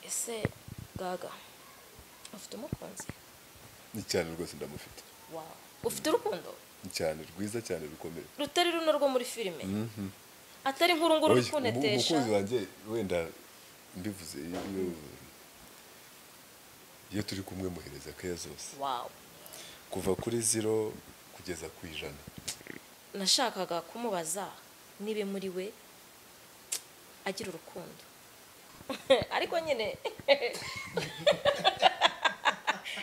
ese gaga ufite umukunzi ni cyane rwose ndamufite wawu ufite urukundo ni cyane rwiza cyane rukomeye rutari runo rwo muri filime atari nk'uru nguru Oya, umu- rukunetesha umukunzi wanjye wenda mbivuze iyo iyo turi kumwe muhereza keya zose wawu kuva kuri zero kugeza ku ijana nashakaga kumubaza niba muri we agira urukundo ariko nyine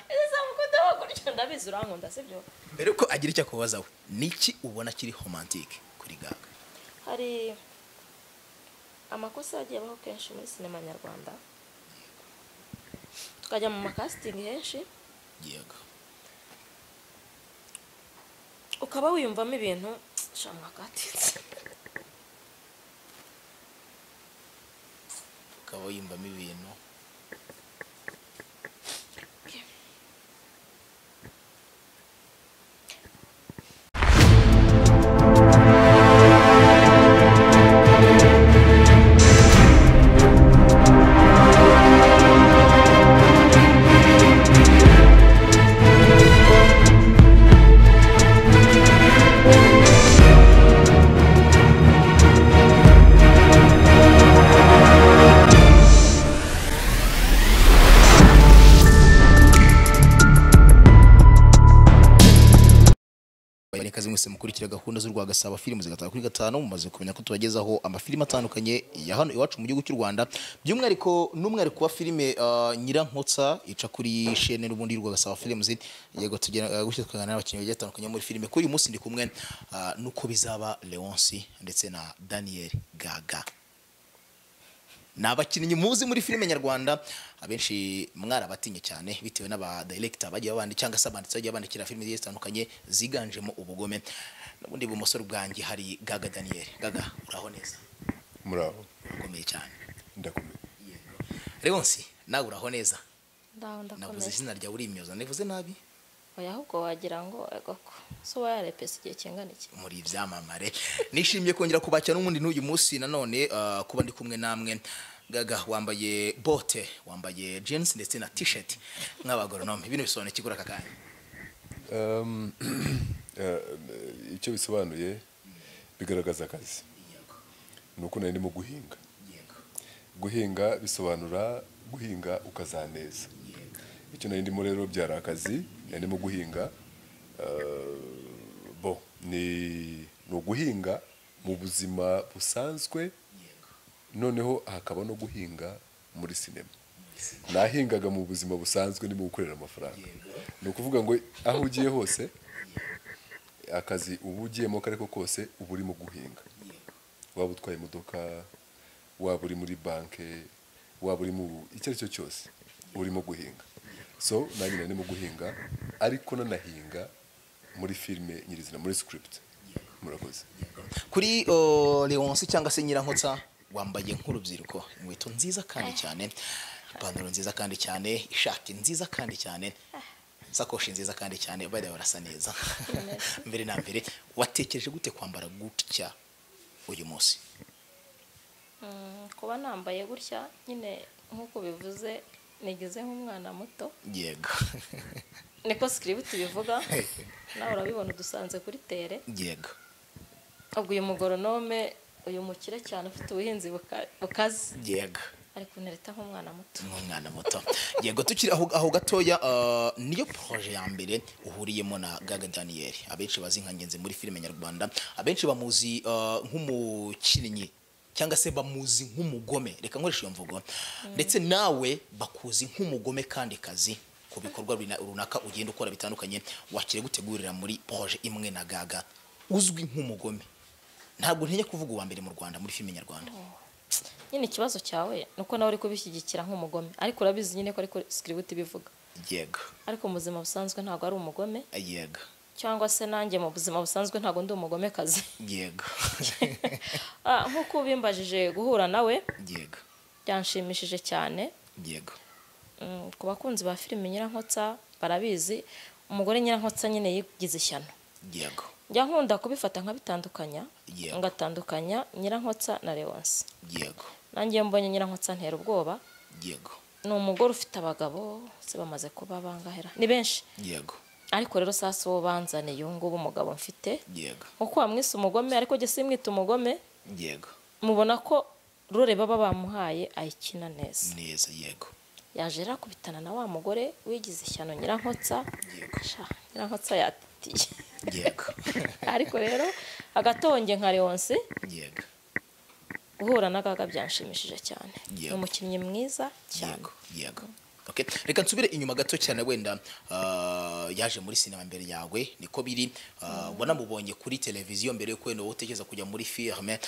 ese samukunda gutyo ndabizi urankunda sibyo mbere ko agira icyo akubaza we niki ubona kiri homantike kuri gaga hari amakosa yagiye abaho kenshi muri sinema nyarwanda tukajya mu makasitingi henshi yego ukaba wiyumvamo ibintu shamwa katinze ukaba wiyumvamo ibintu Abanyarwandakazi mwese mukurikira gahunda z'u Rwanda gasaba filime zigataha kuri gatanu mumaze kumenya ko tubagezaho amafilime atandukanye ya hano iwacu mu gihugu cy'u Rwanda by'umwihariko n'umwihariko wa filime uh, Nyirankotsa ica kuri shene n'ubundi y'u Rwanda gasaba films yego tugera uh, gutyo tukaganira n'abakinnyi bagiye batandukanye muri filime kuri uyu munsi ndi kumwe uh, nuko bizaba Leonce ndetse na Daniel Gaga ni abakinnyi muzi muri filime nyarwanda abenshi mwarabatinye cyane bitewe n'abadirekita bagiye babandi cyangwa se abanditsi bagiye bandikira filime zigiye zitandukanye ziganjemo ubugome n'ubundi ibumoso bwanjye hari gaga daniel gaga uraho neza muraho urakomeye cyane ndakomeye leonsi nawe uraho neza ndaho navuze ndakomeza izina ryawe urimyoza navuze nabi oya ahubwo wagira ngo agako so wayarepesa igihe kingana iki muri ibyamamare nishimiye kongera kubakira n'ubundi n'uyu munsi nanone uh, kuba ndi kumwe namwe gaga wambaye bote wambaye jeans ndetse na t-shirt nk'abagoronome bino bisobanuye iki kuri aka kanya Um, eh, icyo bisobanuye bigaragaza akazi Yego, ni uko nari ndimo guhinga yego, guhinga bisobanura guhinga ukazaneza yego. icyo nari ndimo rero byari akazi nari ndimo guhinga eh, bo ni ni uguhinga mu buzima busanzwe yego. noneho hakaba no guhinga muri sinema nahingaga mu buzima busanzwe ndimo gukorera amafaranga ni ukuvuga ngo aho ugiye hose akazi uba ugiyemo ako ariko kose uba urimo guhinga waba utwaye imodoka waba uri muri banki waba uri mu icyo ari cyo cyose urimo guhinga so nanjye nari ndimo guhinga ariko nanahinga muri filime nyirizina muri script murakoze kuri o, leonce cyangwa se nyirankotsa wambaye nk'urubyiruko inkweto nziza kandi cyane ipantaro nziza kandi cyane ishati nziza kandi cyane sakoshi nziza kandi cyane bari barasa neza mbere na mbere watekereje gute kwambara gutya uyu munsi Mm, kuba nambaye gutya nyine nk'uko bivuze nigeze nk'umwana muto yego niko sikiributi bivuga nawe urabibona udusanze kuri tere yego ubwo uyu mugoronome uyu mukire cyane ufite ubuhinzi buka- bukaze yego ari kunereta nk'umwana muto nk'umwana muto yego tukiri aho aho gatoya ah, niyo proje ya mbere uhuriyemo na gaga daniel abenshi bazi nka ngenzi muri filime nyarwanda abenshi bamuzi ah, nk'umukinnyi cyangwa se bamuzi nk'umugome reka nkoresha iyo mvugo ndetse nawe bakuzi nk'umugome kandi kazi ku bikorwa runa- runaka ugenda ukora bitandukanye wakire gutegurira muri proje imwe na gaga uzwi nk'umugome ntabwo ntinya kuvuga uwa mbere mu rwanda muri filime nyarwanda nyine ikibazo cyawe ni uko nawe uri kubishyigikira nk'umugome ariko urabizi nyine ko ariko sikiributi bivuga yego ariko mu buzima busanzwe ntabwo ari umugome yego cyangwa se nanjye mu buzima busanzwe ntabwo ndi umugomekazi yego Ah, nk'uko ubimbajije guhura nawe yego byanshimishije cyane yego Mm, ku bakunzi ba filime nyirankotsa barabizi umugore nyirankotsa nyine yigize ishyano yego njya nkunda kubifata nkabitandukanya Yego. ngatandukanya nyirankotsa na leonce yego nanjye iyo mbonye nyirankotsa ntera ubwoba yego ni umugore ufite abagabo se bamaze kuba bangahera ni benshi yego ariko rero sasa uwo banzaniye uyu ngubu umugabo mfite yego nkuko wamwise umugome ariko jye simwita umugome yego mubona ko rure baba bamuhaye ayikina neza neza yego yaje rero akubitana na wa mugore wigize ishyano nyirankotsa Yego. Sha, nyirankotsa yatiye yego ariko rero agatonge nka leonsi yego guhura n'agaga byanshimishije cyane Yego. ni umukinnyi mwiza cyane yego yego Okay. reka nsubire inyuma gato cyane wenda ah, yaje muri sinema mbere yawe niko biri Ah, wanamubonye kuri televiziyo mbere yuko wenda wowe utekereza kujya muri firime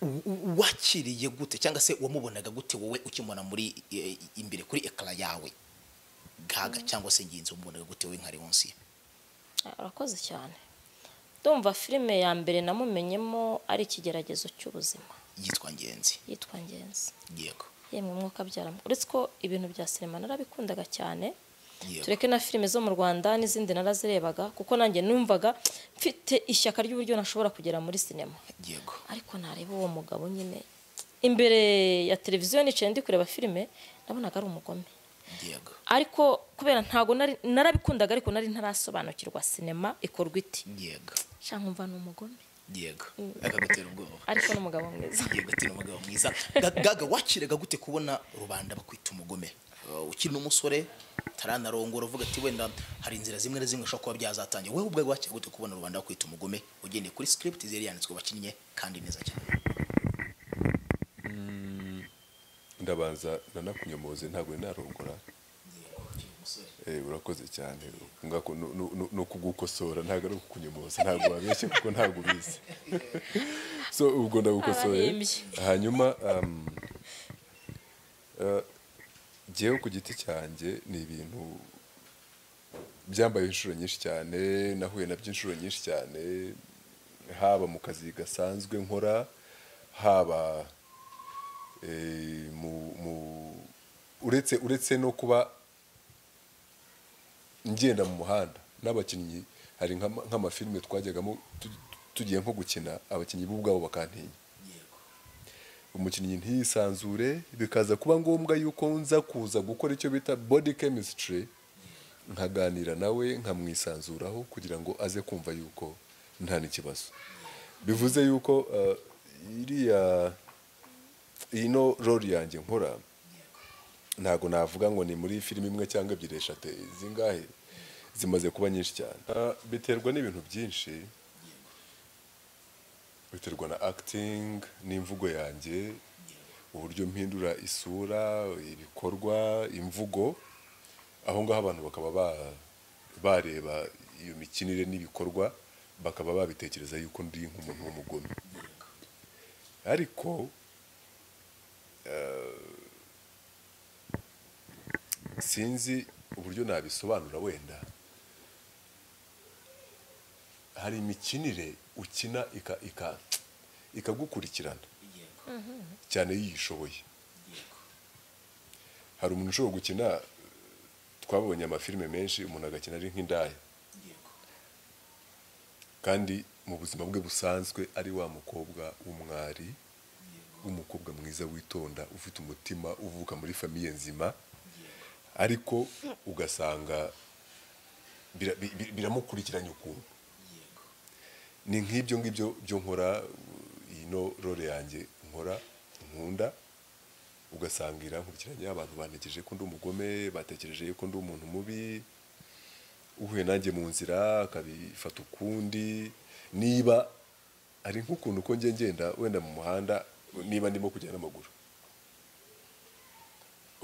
U- u- wakiriye gute cyangwa se wamubonaga gute wowe ukimubona muri eh, imbere kuri ekara yawe gaga cyangwa se ngenzi wamubonaga gute wowe nka leonsi Ah, urakoze cyane ndumva filime ya mbere namumenyemo ari ikigeragezo cy'ubuzima yitwa ngenzi yitwa ngenzi yego yemwe umwuka abyara uretse ko ibintu bya sinema narabikundaga cyane yego tureke na filime zo mu rwanda n'izindi narazirebaga kuko nanjye numvaga mfite ishyaka ry'uburyo nashobora kugera muri sinema yego ariko nareba uwo mugabo nyine imbere ya televiziyo nicaye ndi kureba filime nabonaga ari umugome yego ariko kubera ntago nari- narabikundaga ariko nari ntarasobanukirwa sinema ikorwa iti yego nshya nkumva ni umugome yego akagutera ubwoba ariko n'umugabo mwiza yego ati ni umugabo mwiza Ga- gaga wakiraga gute kubona rubanda bakwita umugome Uh, ukiri n'umusore taranarongora uvuga ati wenda hari inzira zimwe na zimwe ushobora kuba byazatangira wowe ubwawe wakira gute kubona rubanda bakwita umugome ugendeye kuri script zari yanditswe bakinnye kandi neza cyane ndabanza nanakunyomoze ntabwo nari narongora Eh, urakoze cyane Ngako- nu- nu- nu- ni ukugukosora ntabwo ari ukukunyomoza ntabwo wabeshye kuko ntabwo ubizi so ubwo ndagukosoye Abahimbyi. hanyuma um, eh, jyewe ku giti cyanjye ni ibintu byambaye inshuro nyinshi cyane nahuye nabyo inshuro nyinshi cyane haba mu kazi gasanzwe nkora haba eh, mu- mu- uretse uretse no kuba ngenda mu muhanda n'abakinnyi hari nk'ama- nk'amafilime twajyagamo tu- tugiye nko gukina abakinnyi bo ubwabo bakantinya umukinnyi ntiyisanzure bikaza kuba ngombwa yuko nza kuza gukora icyo bita body chemistry nkaganira nawe nkamwisanzuraho kugira ngo aze kumva yuko nta n'ikibazo bivuze yuko eh, iriya ino rori yanjye nkora ntabwo navuga ngo ni muri filime imwe cyangwa ebyiri eshatu zingahe zimaze kuba nyinshi cyane Ah, biterwa n'ibintu byinshi biterwa na acting n'imvugo yanjye uburyo mpindura isura ibikorwa imvugo aho ngaho abantu bakaba ba- bareba iyo mikinire n'ibikorwa bakaba babitekereza yuko ndi nk'umuntu w'umugome ariko sinzi uburyo nabisobanura wenda hari imikinire ukina ika- ika- ikagukurikirana cyane iyo uyishoboye hari umuntu ushobora gukina twabonye amafilime menshi umuntu agakina ari nk'indaya kandi mu buzima bwe busanzwe ari wa mukobwa w'umwari w'umukobwa mwiza witonda ufite umutima uvuka muri famiye nzima ariko ugasanga bira- bi- bi- biramukurikiranye ukuntu ni nk'ibyo ngibyo byo nkora uh, ino role yanjye nkora nkunda ugasanga irankurikiranye abantu bantekereje ko ndi umugome batekereje ko ndi umuntu mubi uhuye nanjye mu nzira akabifata ukundi niba hari nk'ukuntu ko njye ngenda wenda mu muhanda niba ndimo kujya n'amaguru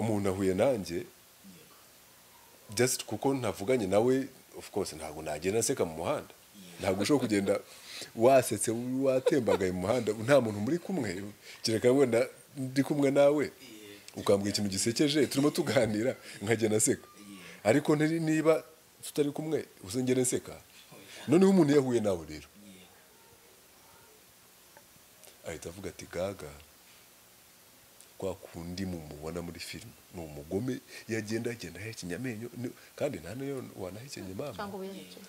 umuntu ahuye nanjye just kuko ntavuganye nawe of course ntabwo nagenda nseka mu muhanda ntabwo ushobora kugenda wasetse watembagaye mu muhanda nta muntu muri kumwe kereka wenda ndi kumwe nawe ukambwira ikintu gisekeje turimo tuganira nkagenda nseka ariko ntiri- niba tutari kumwe uzongere nseka noneho umuntu iyo ahuye nawe rero ahita avuga ati gaga kwa kundi mumubona muri filime ni umugome yagenda agenda ahekenya amenyo ni- kandi nta n'iyo wanahekenya impamvu cyangwa ubuyerekeye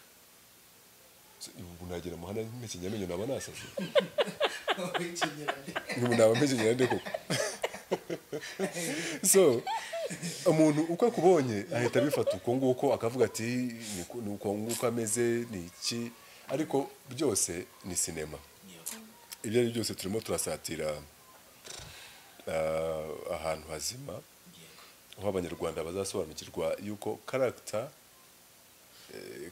ubu nagera muhanda mpekenya amenyo naba nasaze ubu naba mpekenya nde koko so umuntu uko akubonye ahita abifata uko nguko akavuga ati "Ni ku- ni uko nguko ameze ni iki ariko byose ni sinema ibyo ari byo byose turimo turasatira ah, ahantu hazima aho abanyarwanda bazasobanukirwa yuko karagita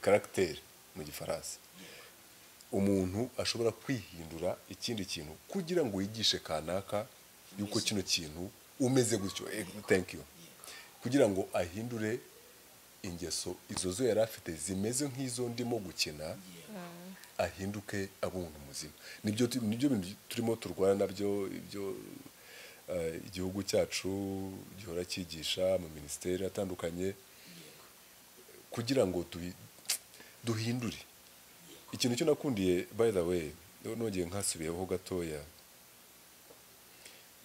karagiteri mu gifaransa umuntu ashobora kwihindura ikindi kintu kugira ngo yigishe kanaka yuko kino kintu umeze gutyo eh, thank you kugira ngo ahindure ingeso izo zo yari afite zimeze nk'izo ndimo gukina ahinduke abe umuntu muzima nibyo tu- nibyo bintu turimo turwana nabyo ibyo eh, igihugu cyacu gihora cyigisha mu minisiteri atandukanye kugira ngo tubi- duhindure ikintu cyo nakundiye by the way nongeye nkasubiyeho gatoya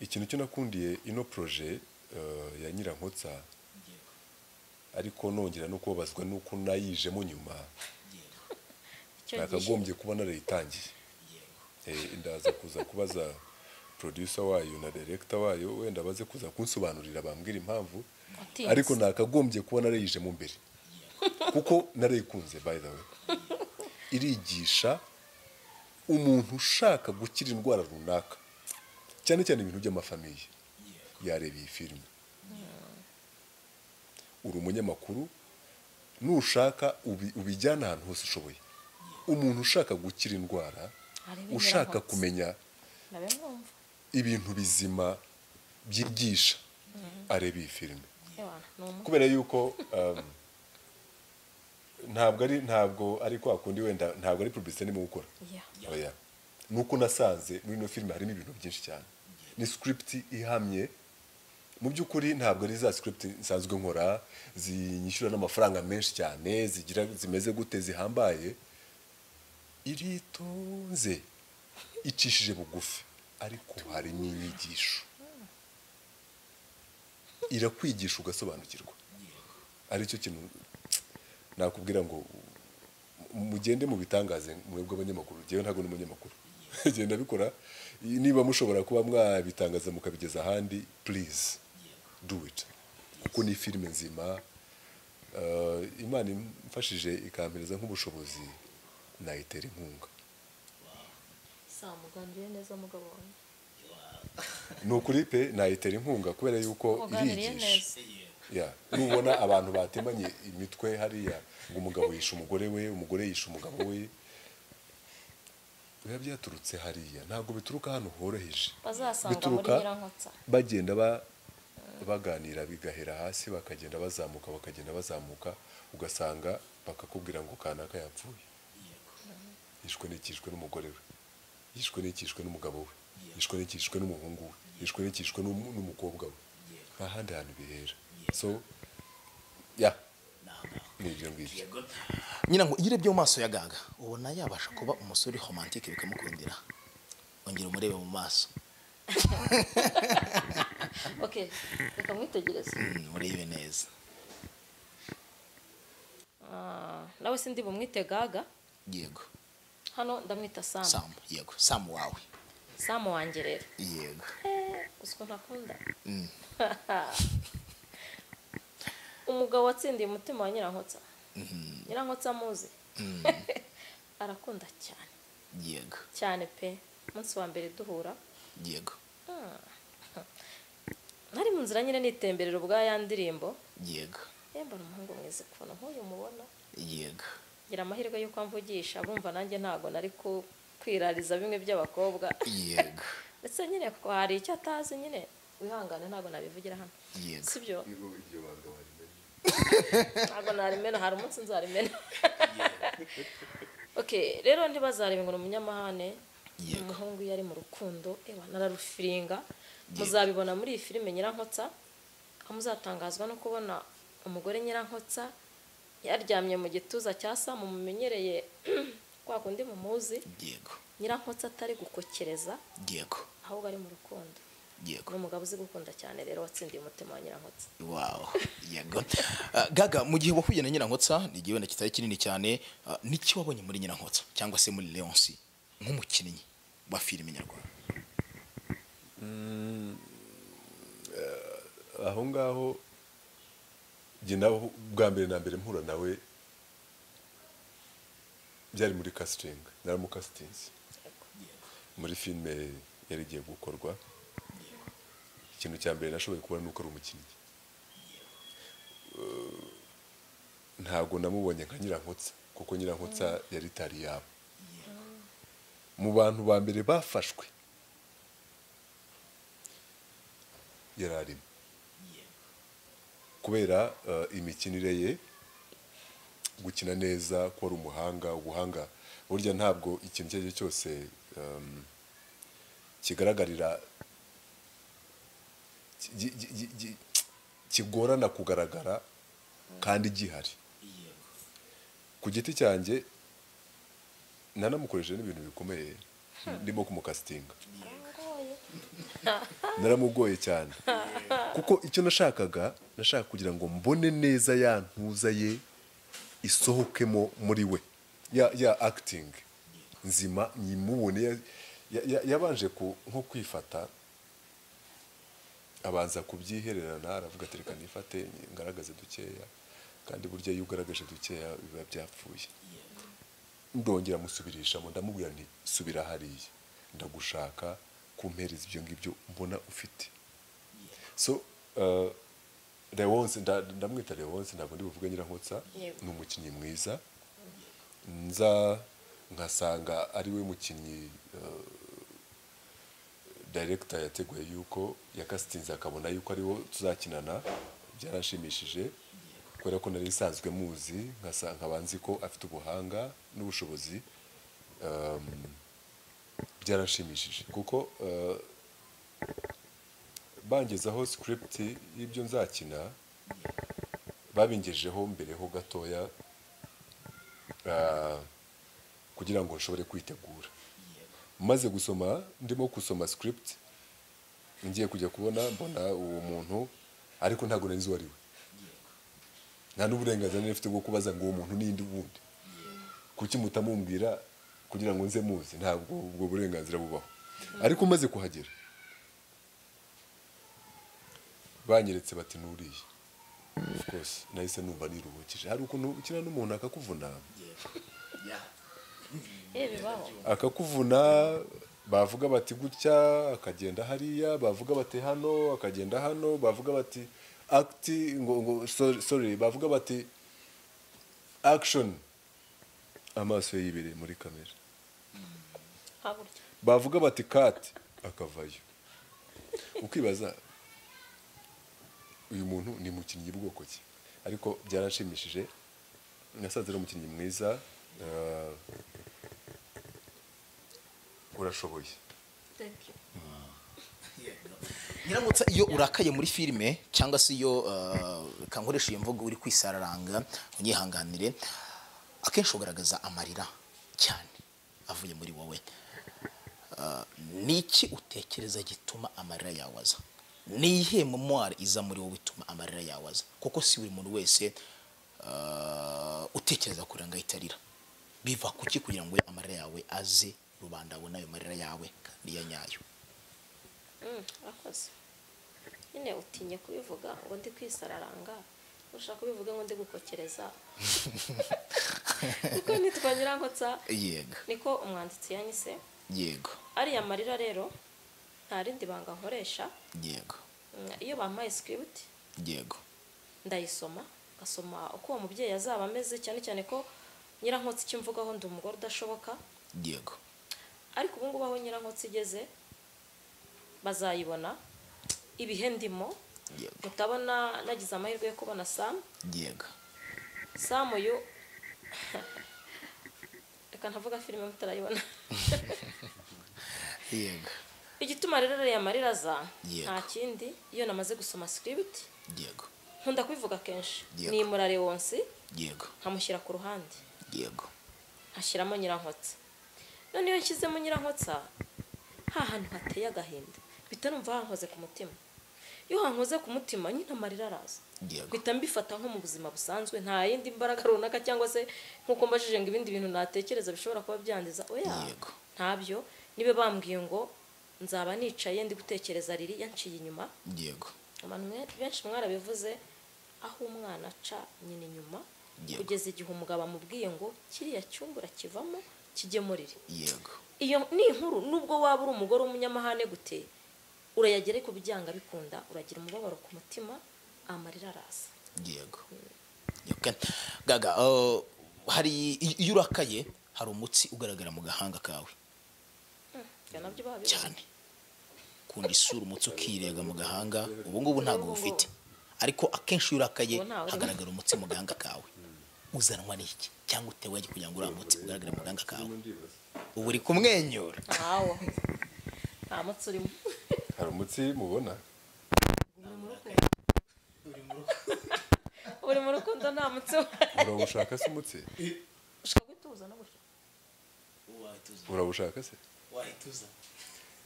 ikintu cyo nakundiye ino proje eh, ya nyirankotsa ariko nongera no kubabazwa n'uko nayijemo nyuma icyo gihe nakagombye kuba narayitangiye Eh, ndaza kuza kubaza producer wayo na director wayo wenda baze kuza kunsobanurira bambwira impamvu watinze. ariko nakagombye kuba narayijemo mbere kuko narayikunze by the way irigisha umuntu ushaka gukira indwara runaka cyane cyane ibintu by'amafamiye yareba iyi filime uri umunyamakuru nushaka ubi- ubijyana ahantu hose ushoboye umuntu ushaka gukira indwara Arebe ushaka Nyirankotsa. kumenya nabe mwumva ibintu bizima byigisha areba iyi filime Ewana, ni umuntu kubera yuko um, ntabwo ari ntabwo ari kwa kundi wenda ntabwo ari publicity ndimo gukora Yeah. oya nuko nasanze muri ino filime harimo ibintu byinshi cyane ni script ihamye mu by'ukuri ntabwo ari za script nsanzwe nkora zinyishyura n'amafaranga menshi cyane zigira zimeze gute zihambaye iritonze icishije bugufi ariko harimo inyigisho irakwigisha ugasobanukirwa aricyo kintu nakubwira ngo mugende mu bitangaze mwebwe abanyamakuru ngewe ntabwo ni umunyamakuru genda bikora niba mushobora kuba mwabitangaza mukabigeza ahandi please do it kuko ni filime nzima Eh, imana imfashije ikampereza nk'ubushobozi nayitera inkunga samugambiriye neza umugabo wanjye ni ukuri pe nayitera inkunga kubera yuko muganiriye irigisha neza Yeah. nubona abantu batemanye imitwe hariya ngo umugabo yishe umugore we umugore yishe umugabo we biba byaturutse hariya ntabwo bituruka hano horoheje bazasanga muri Bituruka- nyirankotsa bagenda ba- baganira bigahera hasi bakagenda bazamuka bakagenda bazamuka ugasanga bakakubwira ngo kanaka yapfuye yishwe n'ikishwe n'umugore we yishwe n'ikishwe n'umugabo we yishwe n'ikishwe n'umuhungu we yishwe n'ikishwe n'um- n'umukobwa we nta handi hantu bihera so ya ni ibyo ngibyo nyina ngo iyo urebye mu maso ya gaga ubona yabasha kuba umusore romantike bikamukundira ongera umurebe mu maso ok reka mwitegereze Mm, urebe neza Ah, nawe sindi bumwite gaga yego hano ndamwita samu samu yego samu wawe samu wanjye rero yego uziko ntakunda Mm. umugabo watsindiye umutima wa nyirankotsa nyirankotsa amuzi arakunda cyane yego cyane pe umunsi wa mbere duhura yego nari mu nzira nyine nitemberera ubwa ya ndirimbo yego yemba ni umuhungu mwiza ukuntu nk'uyu mubona yego ngira amahirwe y'uko amvugisha bumva nanjye ntabwo nari ku- kwirariza bimwe by'abakobwa yego ndetse nyine ko hari icyo atazi nyine wihangane ntabwo nabivugira hano yego si byo ntabwo narimena hari umunsi nzarimena ok rero ntibazarebe ngo ni umunyamahane Yego. umuhungu iyo ari mu rukundo ewa nararufiringa muzabibona muri iyi filime nyirankotsa aho muzatangazwa no kubona umugore nyirankotsa yaryamye mu gituza cya samu mumenyereye kwa kundi mumuzi yego nyirankotsa atari gukokereza yego ahubwo ari mu rukundo yego ni umugabo uzi gukunda cyane rero watsindiye umutima wa nyirankotsa wow yego Ah, gaga mu gihe wahuye na nyirankotsa ni igihe wenda kitari kinini cyane ah, n'iki wabonye muri nyirankotsa cyangwa se muri leonsi nk'umukinnyi wa filime nyarwanda aho ngaho njye nawe bwa mbere na mbere mpura nawe byari muri kasitingi naramukasitingi muri filime yari igiye gukorwa ikintu cya mbere nashoboye kubona ni uko ari umukinnyi Eh, ntabwo namubonye nka nyirankotsa kuko nyirankotsa yari itari yabo mu bantu ba mbere bafashwe yari arimo kubera eh, imikinire ye gukina neza ko ari umuhanga ubuhanga burya ntabwo ikintu icyo ari cyo cyose em, kigaragarira ki- gi- gi- gi- gi- kigorana kugaragara kandi gihari ku giti cyanjye nanamukoresheje n'ibintu bikomeye ndimo kumukasitinga naramugoye cyane kuko icyo nashakaga nashaka kugira ngo mbone neza ya ntuza ye isohokemo muri we ya ya acting nzima nyimubone ya- ya- ya- yabanje ku- nko kwifata abanza kubyihererana aravuga ati reka nifate ngaragaze dukeya kandi burya iyo ugaragaje dukeya biba byapfuye ndongera musubirishamo ndamubwira nti subira hariya ndagushaka kumpereza ibyo ngibyo mbona ufite so eh, Leonce nda- ndamwita Leonce ntabwo ndi buvuge nyirankotsa Yego. ni umukinnyi mwiza nza nkasanga ari we mukinnyi eh, director yateguye yuko yakasitinze akabona yuko ariwo tuzakinana byaranshimishije kubera ko nari isanzwe muzi nkasa- nkaba nzi ko afite ubuhanga n'ubushobozi um, byaranshimishije kuko uh, bangezaho script y'ibyo nzakina babingejeho mbere ho gatoya uh, kugira ngo nshobore kwitegura maze gusoma ndimo gusoma script ngiye kujya kubona mbona uwo muntu ariko ntabwo nari nzi uwo ari we nta n'uburenganzira nari mfite bwo kubaza ngo uwo muntu ninde ubundi kuki mutamumbwira kugira ngo nze muzi ntabwo ubwo burenganzira bubaho ariko maze kuhagera banyeretse bati nuriye of course nahise numva niruhukije hari ukuntu ukina n'umuntu akakuvunama eh bibaho akakuvuna bavuga bati gutya akagenda hariya bavuga bati hano akagenda hano bavuga bati akiti ngo ngo sorry, sorry bavuga bati action amaso ye yibereye muri kamera hakurya bavuga bati kati akavayo ukibaza uyu muntu ni mukinnyi bwoko ki ariko byaranshimishije nasanze ari umukinnyi mwiza eh, urashoboye Nyiramutsa iyo urakaye muri filime cyangwa se iyo uh, kankoresha iyo mvugo uri kwisararanga unyihanganire akenshi ugaragaza amarira cyane avuye muri wowe Ah, ni iki utekereza gituma amarira yawaza ni iyihe memoire iza muri wowe ituma amarira yawaza kuko si buri muntu wese ah, utekereza kurira ngo ahite arira biva kuki kugira ngo amarira yawe aze rubanda abone ayo marira yawe kandi ya nyayo Mm, akoze nyine utinye kubivuga ngo ndi kwisararanga ushaka kubivuga ngo ndi gukokereza kuko nitwa nyirankotsa yego niko umwanditsi yanyise yego ariya marira rero nta rindi banga nkoresha yego Mm, iyo bampaye script yego ndayisoma ngasoma uko uwo mubyeyi azaba ameze cyane cyane ko nyirankotsi icyo mvugaho ndi umugore udashoboka yego ariko ubu ngubu aho nyirankotsi igeze bazayibona ibihe ndimo yego mutabona nagize amahirwe yo kubona samu yego samu uyu reka ntavuga filime mutarayibona yego igituma rero ariya marira aza Yego. nta kindi iyo namaze gusoma script yego nkunda kubivuga kenshi Yego. nimura rewonsi yego nkamushyira ku ruhande yego hashyiramo nyirankotsa none iyo nshyizemo nyirankotsa ha hantu hateye agahinda bita numva hankoze ku mutima iyo hankoze ku mutima nyine amarira araza Yego. mpita mbifata nko mu buzima busanzwe nta yindi mbaraga runaka cyangwa se nk'uko mbajije ngo ibindi bintu natekereza bishobora kuba byangiza oya Yego. ntabyo niba bambwiye ngo nzaba nicaye ndi gutekereza riri yanciye inyuma yego abantu mwe- benshi mwarabivuze aho umwana aca nyina inyuma Yego. kugeza igihe umugabo amubwiye ngo kiriya cyumba urakivamo kigemurire yego iyo ni inkuru nubwo waba uri umugore w'umunyamahane gute urayagera ku byanga bikunda uragira umubabaro ku mutima amarira araza yego Okay. gaga uh, hari iyo urakaye hari umutsi ugaragara mu gahanga kawe ibyo nabyo baba bibaho. cyane ukunda isura umutsi ukirega mu gahanga ubu ngubu ntabwo ubufite ariko akenshi iyo urakaye Ubu ntawe urimo. hagaragara umutsi mu gahanga kawe uzanwa n'iki cyangwa utewe iki kugira ngo uriya mutsi ugaragare mu gahanga kawe ubu uri kumwenyura ntawo nta mutsi urimo hari umutsi mubona uri mu rukundo nta mutsi uhari. urawushaka se umutsi ushaka gutuza no gushaka urawushaka se wahituza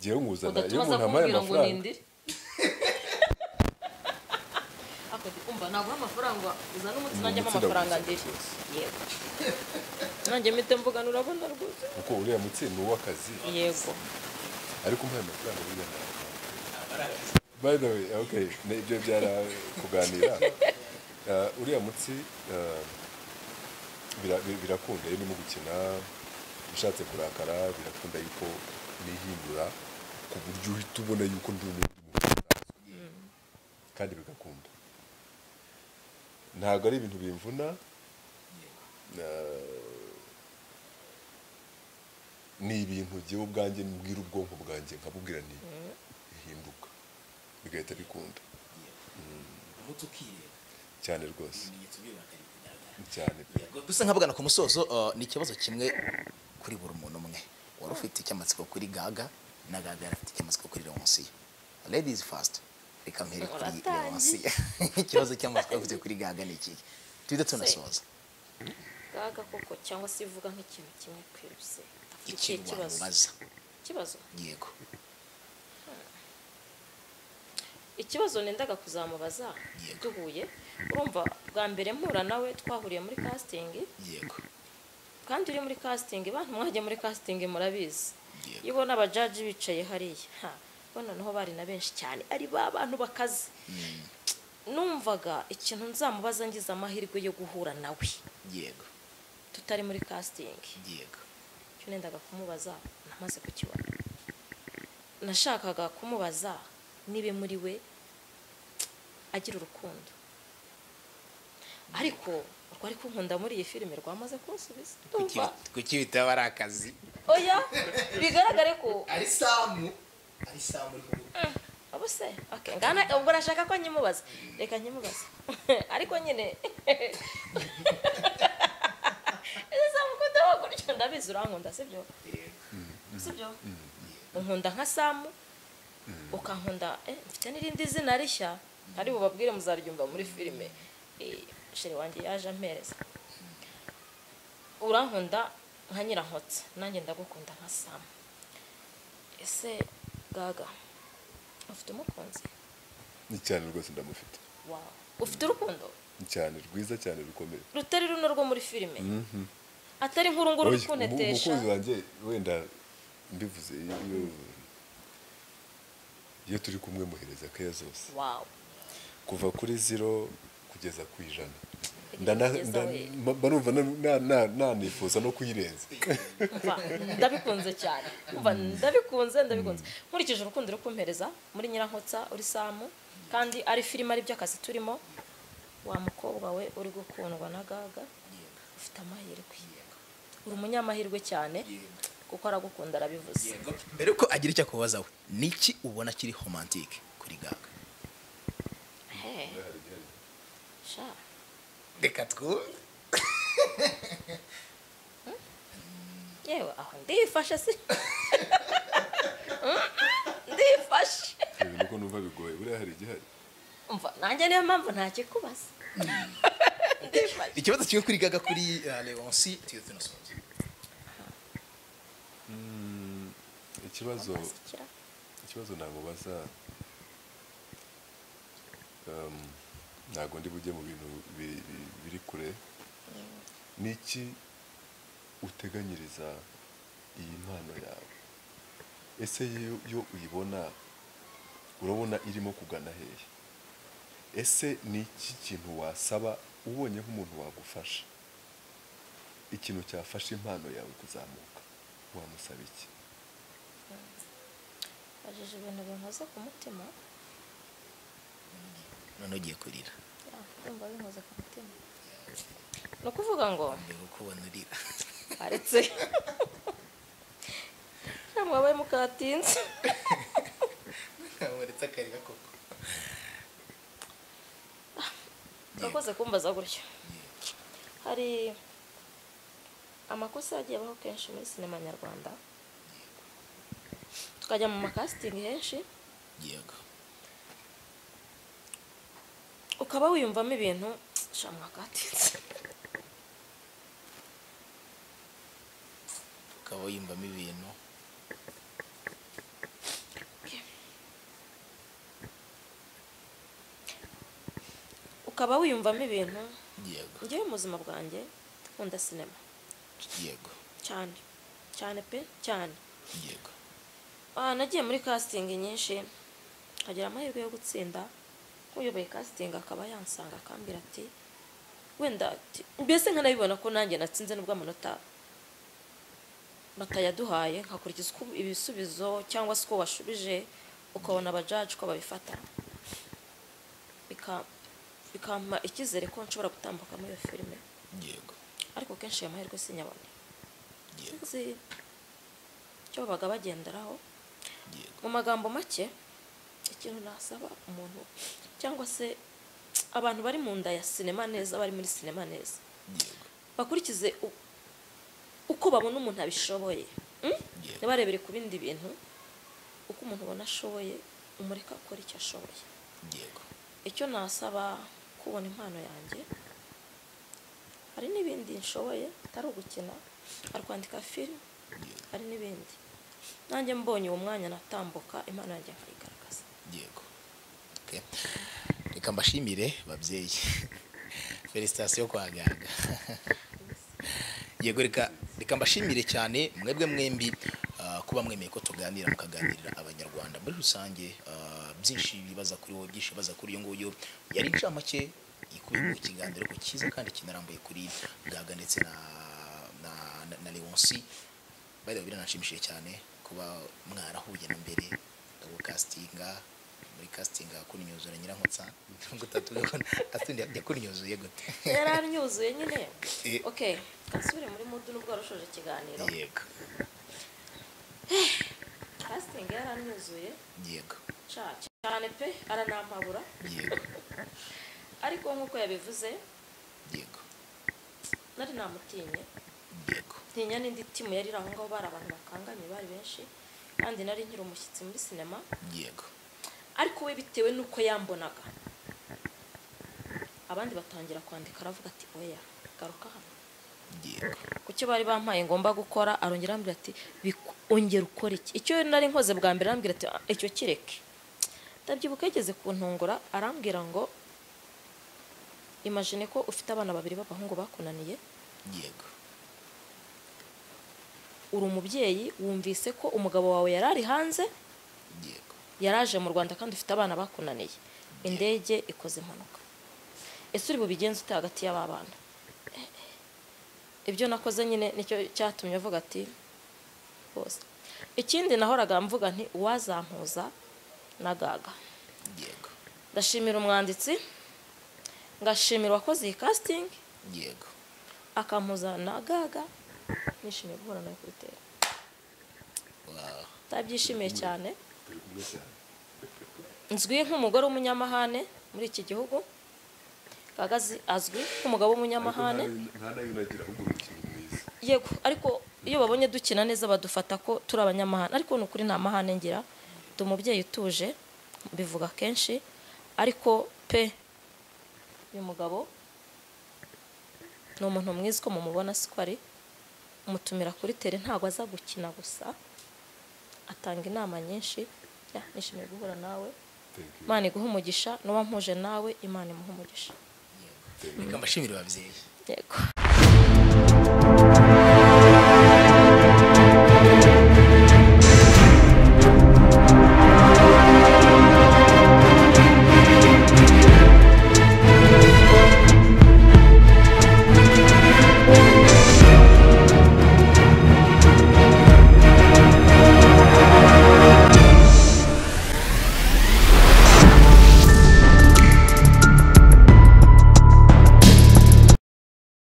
ngewe mwuzana iyo udatumaza umuntu ampaye kumbwira ngo amafaranga nindire ako ndi kumva naguha amafaranga uzana umunsi Uyu nanjye mutsi amafaranga ndawuzana. ndire yego nanjye mpite mvuga urabona rwose kuko uriya mutsi ni uw'akazi yego ariko umuhaye amafaranga burya nta by the way okay ni ibyo byara kuganira Uh, uriya mutsi uh, bira- bi- birakunda iyo urimo gukina ushatse kurakara birakunda yuko nihindura ku buryo uhita ubona yuko ndi umundi muntu usanzwe. kandi bigakunda ntabwo ari ibintu bimvuna Uh, ni ibintu ngewe ubwanjye mbwira ubwonko bwanjye nkabubwira nti bihinduka bigahita bikunda umutsi ukireba cyane rwose ibimenyetso by'uburakari bigaragara cyane pe yego dusa nk'abagana ku musozo uh, ni ikibazo kimwe kuri buri muntu umwe wari ufite icyamatsiko kuri gaga na gaga yari afite icyamatsiko kuri leonsiyo ladies first reka mpere kuri Uratangiye. leonsiyo ikibazo cy'amatsiko afite kuri gaga ni ikihe tujye tunasoza gaga koko cyangwa se ivuga nk'ikintu kimwe kwiruse Dufite ikihe ikintu kibazo wamubaza ikibazo yego ikibazo nendaga kuzamubaza Yego. duhuye urumva bwa mbere mpura nawe twahuriye muri casting yego kandi uri muri casting bantu mwajya muri casting murabizi Yego. iyo ubona abajaji bicaye hariya ha bona noneho bari na benshi cyane ari ba bantu bakaze numvaga ikintu nzamubaza ngize amahirwe yo guhura nawe yego tutari muri casting yego icyo nendaga kumubaza namaze kukibona nashakaga kumubaza niba muri we agira urukundo ariko urwo ari kunkunda muri iyi filime rwamaze kunsubiza ndumva Kuki- kuki bitaba ari akazi oya bigaragare ko ari samu ari samu uri kuvuga abo se okay. ngana ubwo nashaka ko nyimubaza reka nyimubaza ariko nyine samukundaho gutyo ndabizi urankunda sibyo sibyo unkunda nka samu ukankunda eh, mfite n'irindi zina rishya ari bubabwire muzaryumva muri filime Eh, sheri wanjye yaje ampereza urankunda nka nyirankotsa nanjye ndagukunda nka samu ese gaga ufite umukunzi ni cyane rwose ndamufite wawe ufite urukundo ni cyane rwiza cyane rukomeye rutari runo rwo muri filime atari nk'uru nguru Oya, uri kuntetesha umukunzi wanjye wenda mbivuze iyo iyo turi kumwe muhereza keya zose wawe kuva kuri zero kugeza ku ijana Igihe Ndana- kugeza nda- we. mba- mba numva na- na- na- nanifuza no kuyirenza Umva, ndabikunze cyane Umva, ndabikunze ndabikunze nkurikije urukundo uri kumpereza muri nyirankotsa uri samu kandi ari filime ari byo akazi turimo wa mukobwa we uri gukundwa na gaga ufite amahirwe uri umunyamahirwe cyane kuko aragukunda arabivuze yego mbere yuko agira icyo akubaza we niki ubona kiri homantike kuri gaga Hey, sha reka twumve yewe aho ndifashe si ndifashe ibi niko numva bigoye buriya hari igihari umva nanjye niyo mpamvu ntakikubaza ndifashe ikibazo kimwe kuri gaga kuri uh, leonsi tujye tunasoza ikibazo Wazikira. ikibazo namubaza um, ntabwo ndi bujye mu bintu bi- bi- biri kure ni iki uteganyiriza iyi mpano yawe ese yo- yo uyibona urabona irimo kugana hehe ese ni iki kintu wasaba ubonye nk'umuntu wagufasha ikintu cyafasha impano yawe kuzamuka wamusaba iki bajeje ibintu binkoze ku mutima noneho ugiye kurira ya, ndumva binkoze ku mutima ni ukuvuga ngo mbega ukubona urira aretse mwabaye mukatinze ntamweretse akarira koko urakoze kumbaza gutyo hari amakosa yagiye abaho kenshi muri sinema nyarwanda tukajya mu makasitingi henshi yego ukaba wiyumvamo ibintu shamwa katinze ukaba wiyumvamo ibintu ukaba wiyumvamo ibintu yego ngewe mu buzima bwanjye nkunda sinema yego cyane cyane pe cyane yego Ah, nagiye muri kasitingi nyinshi nkagira amahirwe yo gutsinda nk'uyoboye kasitingi akaba yansanga akambwira ati wenda ati- mbese nkanabibona ko nanjye natsinze nubwo amanota batayaduhaye nkakurikiza uko ibisubizo cyangwa se uko washubije ukabona abajaji ko babifata Bika- bikampa icyizere ko nshobora gutambuka muri iyo filime yego ariko kenshi ayo mahirwe sinyabone yego nzi icyo babaga bagenderaho yego mu magambo make ikintu nasaba umuntu cyangwa se abantu bari mu nda ya sinema neza bari muri sinema neza yego bakurikize u- uko babona umuntu abishoboye Mm? Yego. ntibarebere ku bindi bintu uko umuntu ubona ashoboye umureka akora icyo ashoboye yego icyo nasaba kubona impano yanjye hari n'ibindi nshoboye atari ugukina hari kwandika filime yego hari n'ibindi nanjye mbonye uwo mwanya natambuka impano yanjye nkayigaragaza yego Okay. reka mbashimire babyeyi felicitasiyo kwa ganga yego reka reka mbashimire cyane mwebwe mwembi ah, kuba mwemeye ko tuganira mukaganirira abanyarwanda muri rusange ah, byinshi bibaza kuri wowe byinshi bibaza kuri uyu nguyu yari incamake ikubiyemo ikiganiro ku cyiza kandi kinarambuye kuri gaga ndetse na na, na, na leonsi bari biranashimishije cyane kuba mwarahuye na mbere ubu kasitinga muri kasitinga kunnyuzura nyirankotsa nubwo utatubona atundi yakunnyuzuye gute yari anyuzuye nyine Eh. okay kasubire muri mudu nubwo warushoje ikiganiro yego casting yari anyuzuye yego ca cyane pe aranampabura yego ariko nk'uko yabivuze yego nari namutinye yego ntinya n'indi timu yari iri aho ngaho bari abantu bakanganye bari benshi kandi nari nkiri umushyitsi muri sinema yego ariko we bitewe n'uko yambonaga abandi batangira kwandika aravuga ati oya garuka hano yego ku cyo bari bampaye ngomba gukora arongera arambwira ati "Biku- ongera ukora iki icyo nari nkoze bwa mbere arambwira ati "Ah, icyo kireke ndabyibuka yigeze kuntungura arambwira ngo imajine ko ufite abana babiri b'abahungu bakunaniye yego uri umubyeyi wumvise ko umugabo wawe yari ari hanze yego yaraje mu rwanda kandi ufite abana bakunaniye indege ikoze impanuka ese uri bubigenze ute hagati y'aba bana Eh, eh. ibyo nakoze nyine nicyo cyatumye avuga ati bose ikindi nahoraga mvuga nti uwazampuza na gaga yego ndashimira umwanditsi ngashimira uwakoze iyi kasitingi yego akampuza na gaga nishimiye guhura nawe kuri tera wow ndabyishimiye cyane turi kumwe cyane nzwi nk'umugore w'umunyamahane muri iki gihugu gagazi azwi nk'umugabo ariko nta w'umunyamahane nta nayo unagira ahubwo ni ikintu mwiza yego ariko iyo babonye dukina neza badufata ko turi abanyamahane ariko ni ukuri nta mahane ngira ndi umubyeyi utuje mbivuga kenshi ariko pe uyu mugabo ni umuntu mwiza uko mumubona siko ari umutumira kuri tere ntabwo aza gukina gusa atanga inama nyinshi Ya, nishimiye guhura nawe Thank you. imana iguha umugisha n'uwampuje nawe imana imuha umugisha reka mbashimire babyeyi yego